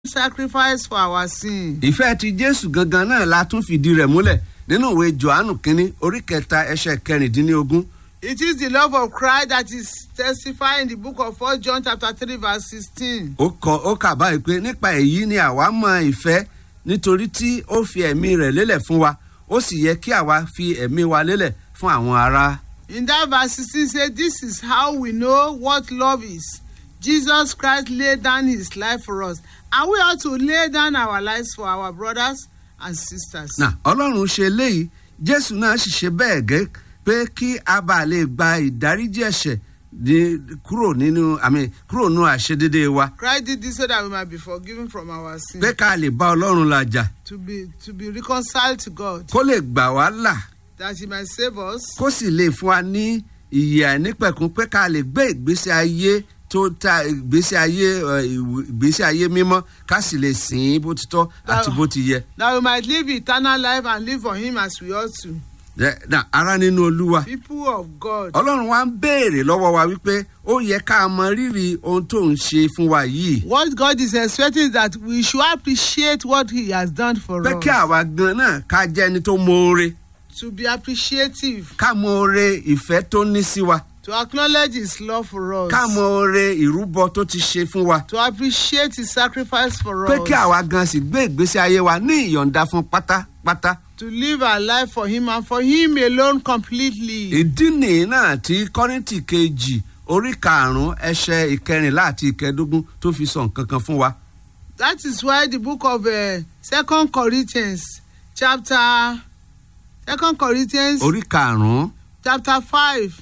sacrifice for our sin. ìfẹ́ ti jésù gangan náà la tún fìdí rẹ̀ múlẹ̀ nínú ìwé johannu kínní orí kẹta ẹsẹ̀ kẹrìndínlógún It is the love of Christ that is testified in the book of 1 John chapter 3 verse 16. ó kọ ó kà báyìí pé nípa èyí ni àwa mọ ìfẹ́ nítorí tí ó fi ẹ̀mí rẹ̀ lélẹ̀ fún wa ó sì yẹ kí àwa fi ẹ̀mí wa lélẹ̀ fún àwọn ará. In that verse 16 says, This is how we know what love is. Jesus Christ laid down his life for us. And we ought to lay down our lives for our brothers and sisters. nà ọlọ́run ṣe léyìí jésù náà sì ṣe bẹ́ẹ̀ gẹ́ pé kí a bá lè gba ìdáríjì ẹ̀ṣẹ̀ ní kúrò nínú àmì kúrò nínú àṣedédé wa Christ did this so that we might be forgiven from our sins. pé ká lè bá ọlọ́run làjà To be to be reconciled to God. kó lè gbà wá là That he might save us. kó sì lè fún wa ní ìyè àìnípẹ̀kun pé ká lè gbé ìgbésí ayé tó ta ìgbésí ayé ẹ, ìwò- ìgbésí ayé mímọ́ ká sì lè sìn ín bó ti tọ́ àti bó ti yẹ. That we might live eternal life and live for him as we ought to. Ẹ, nà, ara nínú olúwa People of God. ọlọ́run wa ń béèrè lọ́wọ́ wa wípé ó yẹ ká mọ rírì ohun tó ń ṣe fún wa yìí. What God is expecting is that we should appreciate what He has done for pé us. kí àwa gan náà ká jẹ́ ẹni tó mọ̀ọ́re To be appreciative, ká mọ̀ọ́re ìfẹ́ tó ní sí wa to acknowledge His love for us, ká mọ̀ọ́re ìrúbọ tó ti ṣe fún wa to appreciate His sacrifice for pé us, kí àwa gan sì gbé ìgbésí ayé wa ní ìyọ̀ǹda fún pátápátá. to live our life for Him and for Him alone completely. ìdí nìyí náà tí kọ́rìntì kejì orí karùn-ún ẹsẹ̀ ìkẹrìnlá àti ìkẹẹ̀dógún tó fi sọ nǹkan kan fún wa. That is why the book of uh, Second Corinthians, chapter Second Corinthians, orí karùn-ún chapter five,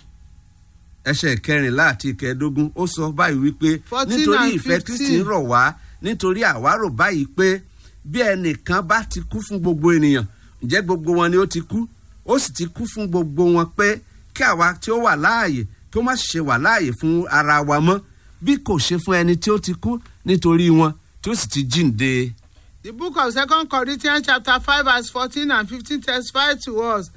ẹsẹ̀ ìkẹrìnlá àti ìkẹẹ̀dógún ó sọ báyìí wípé 14 nítorí and ìfẹ́ 15. kristi ń rọ̀ wá nítorí àwárò báyìí pé bí ẹnìkan bá ti kú fún gbogbo ènìyàn ǹjẹ́ gbogbo wọn ni ó ti kú ó sì ti kú fún gbogbo wọn pé kí àwa tí ó wà láàyè kí ó má ṣe wà láàyè fún ara wa mọ́ bí kò ṣe fún ẹni tí ó ti kú nítorí wọn tí ó sì ti jíǹde. The book of Second Corinthians, chapter five, verse fourteen and fifteen, testifies to us.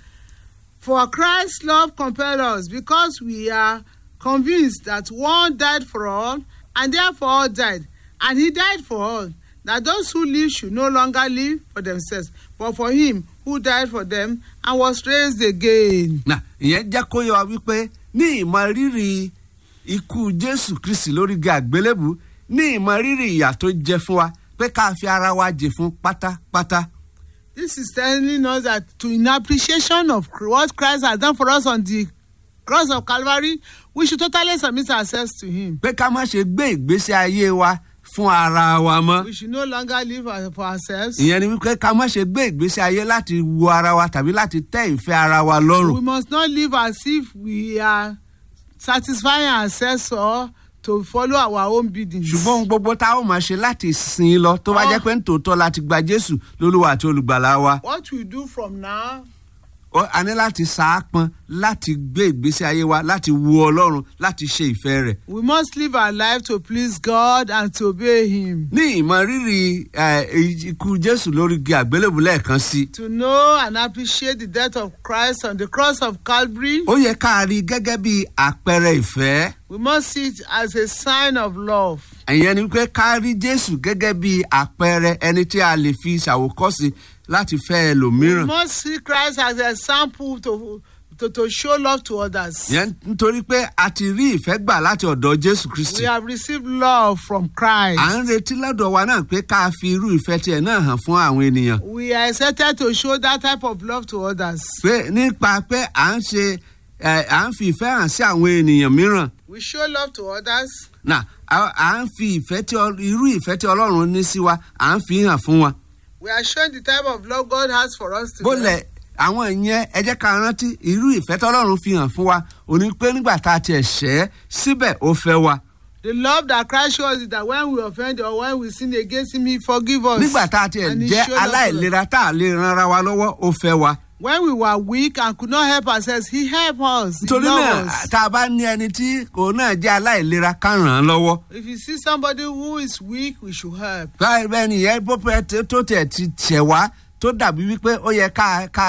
For Christ's love compelled us, because we are convinced that one died for all, and therefore all died, and he died for all, that those who live should no longer live for themselves, but for him who died for them and was raised again. nà ìyẹn jẹ́ kó yọ wa wípé ní ìmọ̀ rírì ikú jésù kristi lórí igi àgbélébù ní ìmọ̀ rírì ìyà tó jẹ fún wa pé ká fi ara wa jè fún pátápátá. This is telling us that to in appreciation of what Christ has done for us on the cross of Calvary, we should totally submit ourselves to him. pé ká má ṣe gbé ìgbésí ayé wa fún ara wa mọ́. We should no longer live our- for ourselves. ìyẹn ni wípé ká má ṣe gbé ìgbésí ayé láti wo ara wa tàbí láti tẹ́ ìfẹ́ ara wa We lọ́rùn. must not live as if we are satisfying ourselves or to follow our own biddings. ṣùgbọ́n ohun gbogbo tá a ó máa ṣe láti sìn ín lọ tó bá Ah. jẹ́ pé nítòótọ́ láti gba jésù lólúwa àti olùgbàlà wa. What we do from now Ó- a ní láti sàápọn láti gbé ìgbésí ayé wa láti wo ọlọ́run láti ṣe ìfẹ́ rẹ̀. we must live our life to please God and to obey him. ní ìmọ̀ rírì eh, ikú jésù lórí igi àgbélébù lẹ́ẹ̀kan sí i. To know and appreciate the death of Christ on the cross of Calvary, ó yẹ ká rí i gẹ́gẹ́ bí àpẹẹrẹ ìfẹ́. we must see it as a sign of love. ìyẹn ni pé ká rí jésù gẹ́gẹ́ bí àpẹẹrẹ ẹni tí a lè fi ṣàwòkọ́sí láti fẹ́ We ẹlòmíràn. must see Christ as a sample to, to, to show love to others. ìyẹn nítorí pé a ti rí ìfẹ́ gbà láti ọ̀dọ̀ jésù kristi. We have received love from Christ. à ń retí lọ́dọ̀ wa náà pé ká fi irú ìfẹ́ tiẹ̀ náà hàn fún àwọn ènìyàn. We are excited to show that type of love to others. pé nípa pé à ń ṣe ẹ, à ń fi ìfẹ́ hàn sí àwọn ènìyàn mìíràn. We show love to others. nà à à ń fi ìfẹ́ tí ọ- irú ìfẹ́ tí ọlọ́run ní sí wa à ń fi hàn fún wọn. We are showing the type of love God has for us today. bólẹ̀ àwọn ìyẹn ẹ jẹ́ ká rántí irú ìfẹ́ tọ́lọ́run fi hàn fún wa òní pé nígbà tá a tiẹ̀ ṣẹ́ síbẹ̀ ó fẹ́ wa. The love that Christ shows is that when we offend or when we sin against Him, He forgive us. nígbà tá a tiẹ̀ And he jẹ́ showed us love. aláìlera tá a lè ran ara wa lọ́wọ́ ó fẹ́ wa. When we were weak and could not help ourselves, He helped us. He nítorí náà loved us. tá a bá ní ẹni tí kò náà jẹ́ aláìlera ká ràn án lọ́wọ́. If you see somebody who is weak, we should help. báyìí bẹ́ẹ̀ ni ìyẹn bó pẹ́ tó- tó tẹ̀ ti tẹ̀ wá tó dàbí wípé ó yẹ ká ká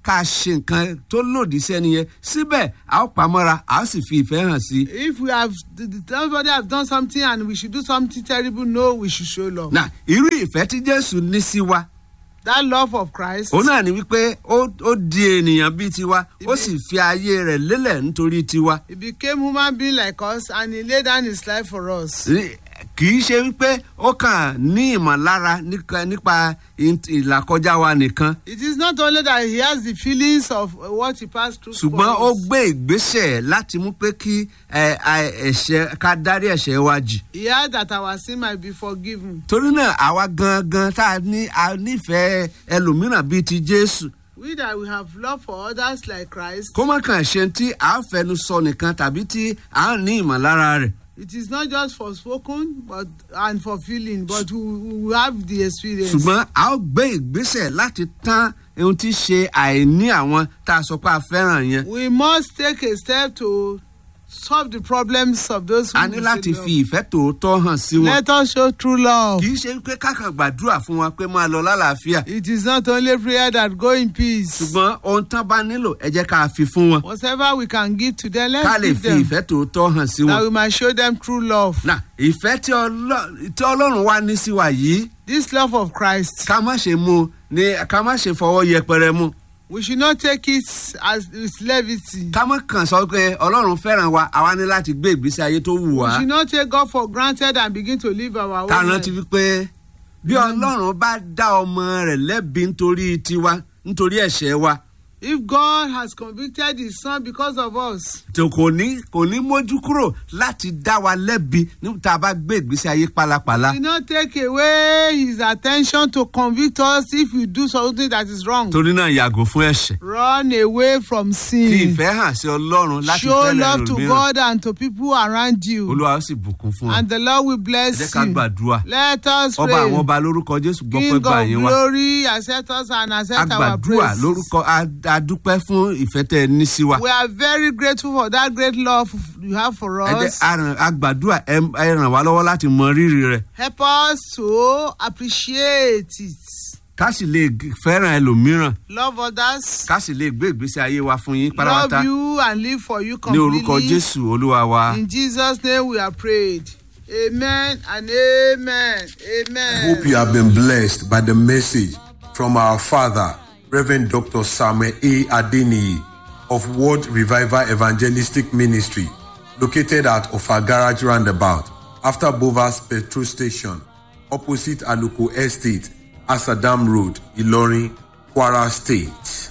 ká ṣe nǹkan tó lòdì sẹ́ni yẹn síbẹ̀ a ó pamọ́ra a ó sì fi ìfẹ́ hàn sí i. If we have the, the, somebody have done something and we should do something terrible, no, we should show love. na irú ìfẹ́ tí jésù ní sí wa That love of Christ. òun náà ni wípé ó ó di ènìyàn bíi tiwa ó Ibi- sì fi ayé rẹ̀ lélẹ̀ nítorí tiwa. He became human being like us and he laid down his life for us. Ní- kì í ṣe wípé ó kàn ní ìmọ̀lára nípa nípa int- ìlàkọjá wa nìkan It is not only that he has the feelings of uh, what he passed through. for ṣùgbọ́n ó us. gbé ìgbésẹ̀ láti mú pé kí ẹ, ẹ, ẹ̀ṣẹ̀ ká dárí ẹ̀ṣẹ̀ wa jì. He had that our sin might be forgiven. torí náà àwa gangan tá a ní a nífẹ̀ẹ́ ẹlòmíràn bíi ti jésù We that we have love for others like Christ. kó má kàn ṣe tí à ń fẹnu sọ nìkan tàbí tí à ń ní ìmọ̀lára rẹ̀ It is not just for spoken but and for feeling, but we, we have the experience. ṣùgbọ́n a ó gbé ìgbésẹ̀ láti tán ohun tí ṣe àìní àwọn tá a sọ pé a fẹ́ràn yẹn We must take a step to solve the problems of those who a ní we láti say fi love. ìfẹ́ tòótọ́ hàn sí wọn. Let us show true love. kì í ṣe pé kákan gbàdúrà fún wọn pé máa lọ lálàáfíà It is not only prayer that go in peace. ṣùgbọ́n ohun tán bá nílò ẹ jẹ́ ká fi fún wọn Whatever we can give to them, ká let's lè give fi them. ìfẹ́ tòótọ́ hàn sí That wọn. we might show them true love. nà ìfẹ́ tí Ọlọ́- tí ọlọ́run wá ní sí wa yìí This love of Christ. ká má ṣe mú ní ká má ṣe fọwọ́ yẹpẹrẹ mú We should not take it as with levity. ká má kàn sọ pé ọlọ́run fẹ́ràn wa àwa ní láti gbé ìgbésí ayé tó wù We wá should not take God for granted and begin to live our own ká life. rántí wípé bí ọlọ́run bá dá ọmọ rẹ̀ lẹ́bi nítorí tiwa nítorí ẹ̀ṣẹ̀ wa If God has convicted his son because of us, tó kò ní kò ní mójú kúrò láti dá wa lẹ́bi níta bá gbé ìgbésí ayé pálapàla he will not take away his attention to convict us if we do something that is wrong. torí náà yàgò fún ẹ̀ṣẹ̀ Run away from fi sin. ìfẹ́ hàn sí ọlọ́run láti Show fẹ́lẹ̀ love to ẹlòmíràn God and to people around you. olúwa ó sì bùkún fún ọ And the Lord will ẹ bless jẹ́ ká you. gbàdúrà Let us ọba àwọn pray. ọba lórúkọ jésù gbọ́ pé King gbà of yín wá glory, accept us and accept our agbàdúrà praise. lórúkọ a- adúpẹ́ fún ìfẹ́ tẹ́ ẹ ní sí wa We are very grateful for that great love you have for ẹ jẹ́ us. aràn- agbàdúrà ẹ ẹ ràn wá lọ́wọ́ láti mọ rírì rẹ̀ Help us to appreciate it. ká sì lè g- fẹ́ràn ẹlòmíràn Love others. ká sì lè gbé ìgbésí ayé wa fún yín Love pátápátá you and live for you ní orúkọ completely. jésù olúwa wa. In Jesus' name we are prayed. Amen and amen. Amen. Hope you have been blessed by the message from our father, Reverend Dr. Samuel A. Adeniyi of World Revival Evangelistic Ministry, located at Ofa Garage Roundabout, after Bovas Petrol Station, opposite Aluko Estate, Asadam Road, Ilorin, Kwara State.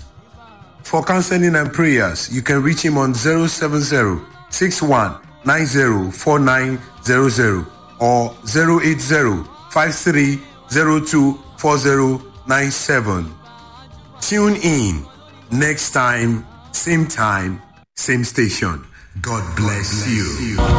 For counseling and prayers, you can reach him on 070 61 90 4900 or 080 5302 4097. Tune in next time, same time, same station. God bless you.